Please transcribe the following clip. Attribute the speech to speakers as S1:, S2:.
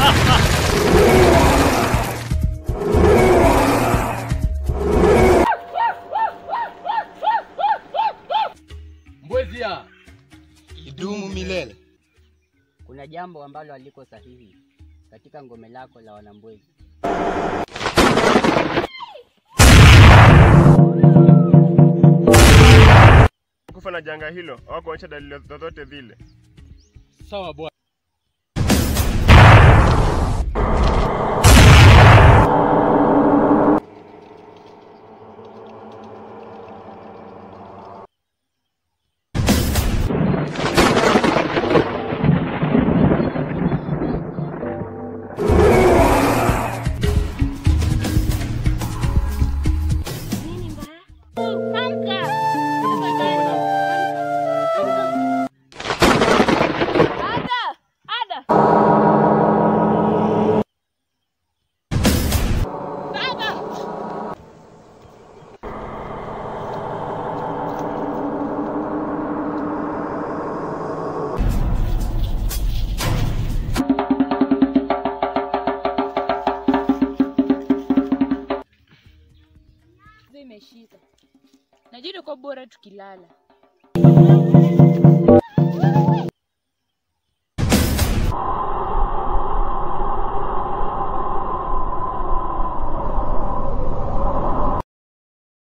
S1: Mbwezia.
S2: Idumu milele.
S3: Kuna jambo ambalo haliko sahihi katika ngome lako la Wanambwezi.
S4: kufa na janga hilo au kuonyesha dalili zozote zile.
S1: Sawa bwana.
S5: Imeshika. Najua kwa bora tukilala.